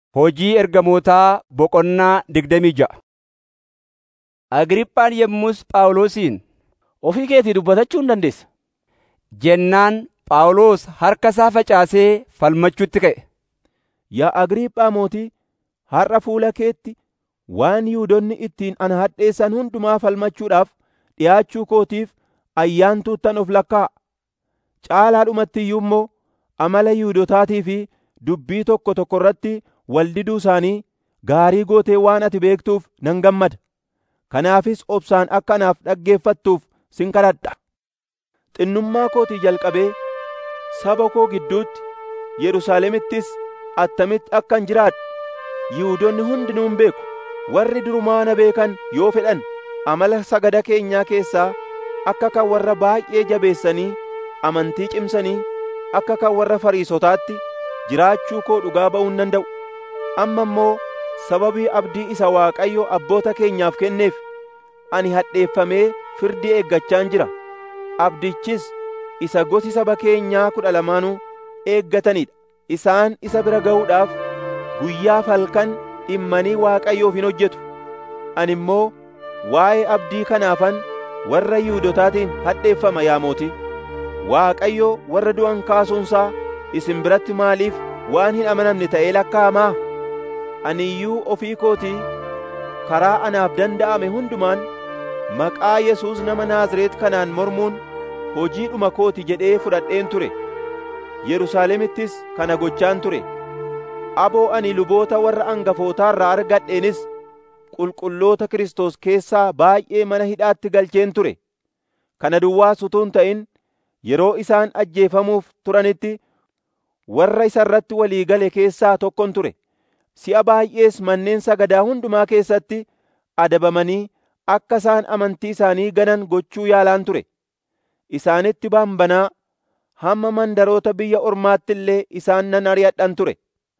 Hojii ergamootaa boqonnaa digdamii ja'a. Agriiphaan yommus Phaawulosiin, Ofii keetii dubbatachuu hin dandeessa jennaan Phaawulos harka isaa facaasee falmachuutti ka'e. Yaa Agriiphaa mootii, har'a fuula keetti waan Yihuudoonni ittiin ana hadheessan hundumaa falmachuudhaaf dhi'aachuu kootiif ayyaantuuttan of lakkaa'a. Caalaadhumatti iyyuu immoo amala Yihuudootaatii fi dubbii tokko tokko irratti wal diduu isaanii gaarii gootee waan ati beektuuf nan gammada. Kanaafis obsaan akka anaaf dhaggeeffattuuf sin kadhadha. Xinnummaa kootii jalqabee saba koo gidduutti Yerusaalemittis attamitti akkan jiraadhu Yihuudoonni hundinuu hin beeku. Warri durumaa na beekan yoo fedhan amala sagada keenyaa keessaa akka kan warra baay'ee jabeessanii amantii cimsanii akka kan warra Fariisotaatti jiraachuu koo dhugaa ba'uu hin danda'u. Amma immoo sababii abdii isa Waaqayyo abboota keenyaaf kenneef ani hadheeffamee firdii eeggachaan jira. Abdichis isa gosi saba keenyaa kudha lamaanuu eeggatanidha. Isaan isa bira ga'uudhaaf guyyaa falkan dhimmanii Waaqayyoof hin hojjetu. Ani immoo waa'ee abdii kanaafan warra Yihuudotaatiin hadheeffama yaa mootii. Waaqayyo warra du'an kaasuunsaa isin biratti maaliif waan hin amanamne ta'ee lakkaa'amaa? Ani iyyuu ofii kootii karaa anaaf danda'ame hundumaan maqaa Yesuus nama Naazreet kanaan mormuun hojiidhuma kooti jedhee fudhadheen ture. Yerusaalemittis kana gochaan ture. Aboo ani luboota warra angafootaarraa argadheenis qulqulloota Kiristoos keessaa baay'ee mana hidhaatti galcheen ture. Kana duwwaas utuu hin ta'in yeroo isaan ajjeefamuuf turanitti warra isa irratti walii gale keessaa tokkon ture. Si'a baay'ees manneen sagadaa hundumaa keessatti adabamanii akka isaan amantii isaanii ganan gochuu yaalaan ture. Isaanitti baambanaa hamma mandaroota biyya ormaatti illee isaan nan ari'adhan ture.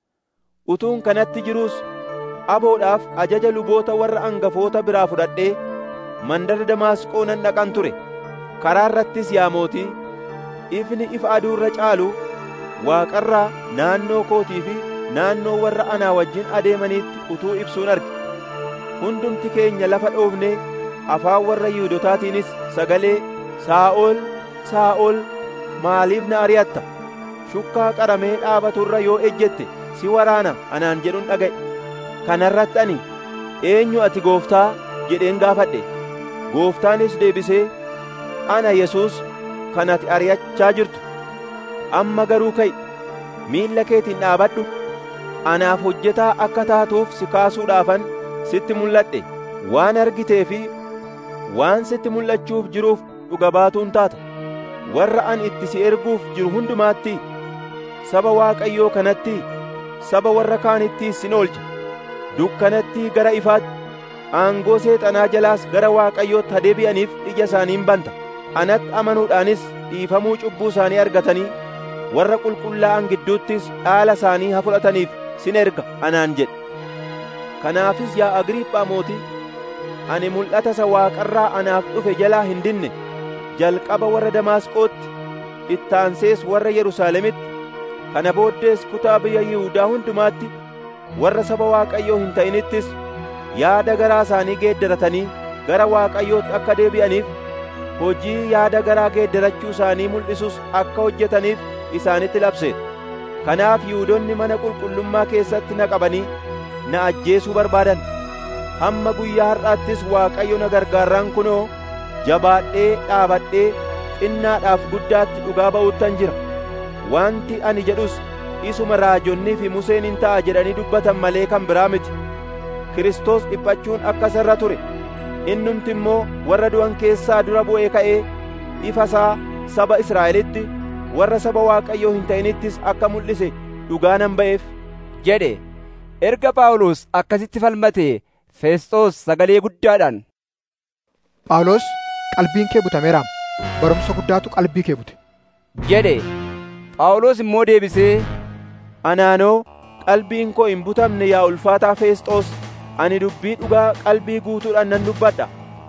Utuun kanatti jiruus aboodhaaf ajaja luboota warra angafoota biraa fudhadhee mandara Damaasqoo nan dhaqan ture. Karaa irrattis yaa mootii, ifni ifa aduu irra caalu waaqarraa naannoo kootii fi naannoo warra anaa wajjin adeemaniitti utuu ibsuun arge. Hundumti keenya lafa dhoofnee afaan warra Yihuudotaatiinis sagalee Saa'ol, Saa'ol maaliif na ari'atta? Shukkaa qaramee dhaabaturra yoo ejjette si waraana anaan jedhun dhaga'e. Kanarratti ani eenyu ati gooftaa jedheen gaafadhe. Gooftaanis deebisee ana Yesuus kan ati ari'achaa jirtu. Amma garuu ka'i miilla keetiin dhaabadhu. Anaaf hojjetaa akka taatuuf si kaasuudhaafan sitti mul'adhe. Waan argitee fi waan sitti mul'achuuf jiruuf dhuga baatuun taata. Warra ani itti si erguuf jiru hundumaatti saba Waaqayyoo kanatti saba warra kaanittiis sin oolcha. Dukkanatti gara ifaatti aangoo seexanaa jalaas gara Waaqayyootti hadeebi'aniif ija isaaniin banta. Anatti amanuudhaanis dhiifamuu cubbuu isaanii argatanii warra qulqullaa'an gidduuttis dhaala isaanii haa fudhataniif sin erga anaan jedhe. Kanaafis yaa Agriiphaa mootii, ani mul'ata isa waaqarraa anaaf dhufe jalaa hin dinne jalqaba warra Damaasqootti, ittaansees warra Yerusaalemitti, kana booddees kutaa biyya Yihuudaa hundumaatti warra saba Waaqayyoo hin ta'inittis yaada garaa isaanii geeddaratanii gara Waaqayyootti akka deebi'aniif hojii yaada garaa geeddarachuu isaanii mul'isus akka hojjetaniif isaanitti labseedha. Kanaaf Yihuudoonni mana qulqullummaa keessatti na qabanii na ajjeesuu barbaadan. Hamma guyyaa har'aattis Waaqayyo na gargaarraan kunoo jabaadhee dhaabadhee xinnaadhaaf guddaatti dhugaa ba'uttan jira. Wanti ani jedhus isuma raajonnii fi Museen hin ta'a jedhanii dubbatan malee kan biraa miti. Kiristoos dhiphachuun akka sarra ture. Innumti immoo warra du'an keessaa dura bu'ee ka'ee ifa isaa saba Israa'elitti warra saba Waaqayyoo hin ta'inittis akka mul'ise dhugaa nan ba'eef. jedhe. Erga Phaawulos akkasitti falmate Feesxoos sagalee guddaadhaan. Phaawulos qalbiin kee butameeraam. Barumsa guddaatu qalbii kee bute. jedhe. Phaawulos immoo deebisee, Anaanoo qalbiin koo hin butamne yaa ulfaataa Feesxoos ani dubbii dhugaa qalbii guutuudhaan nan dubbadha.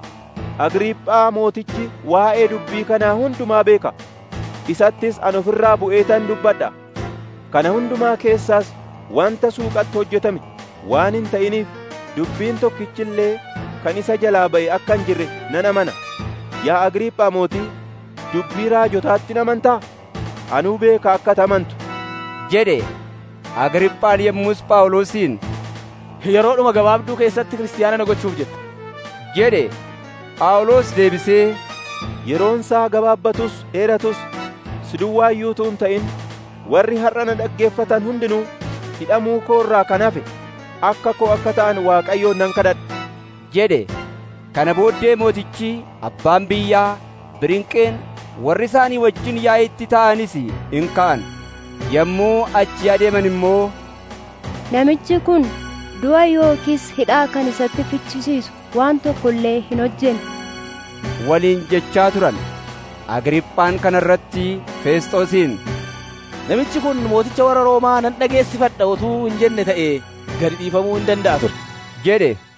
Agriiphaa mootichi waa'ee dubbii kanaa hundumaa beeka. Isattis an ofirraa bu'eetan dubbadha. Kana hundumaa keessaas wanta suuqatti hojjetame waan hin ta'iniif dubbiin tokkichillee kan isa jalaa ba'e akka hin jirre nan amana yaa agriiphaa mootii dubbii raajotaatti hin amantaa anuu beeka akka amantu jedhe agriiphaan yommus phaawulosiin yeroodhuma gabaabduu keessatti kiristaana na gochuuf jetta jedhe phaawulos deebisee yeroon isaa gabaabbatus dheeratus si duwwaayyuutu hin ta'in warri har'a na dhaggeeffatan hundinuu hidhamuu koo irraa kan hafe akka koo akka ta'an waaqayyoon nan kadhadha jedhe kana booddee mootichi abbaan biyyaa birinqeen warri isaanii wajjin yaa'itti ta'anis in ka'an yommuu achi adeeman immoo Namichi kun du'a yookiis hidhaa kan isatti fichisiisu waan tokko illee hin hojjenne waliin jechaa turan agriiphaan kana irratti feesxoosiin namichi kun mooticha warra roomaa nan dhageessifadha utuu hin jenne ta'e gadi dhiifamuu hin danda'a ture jedhe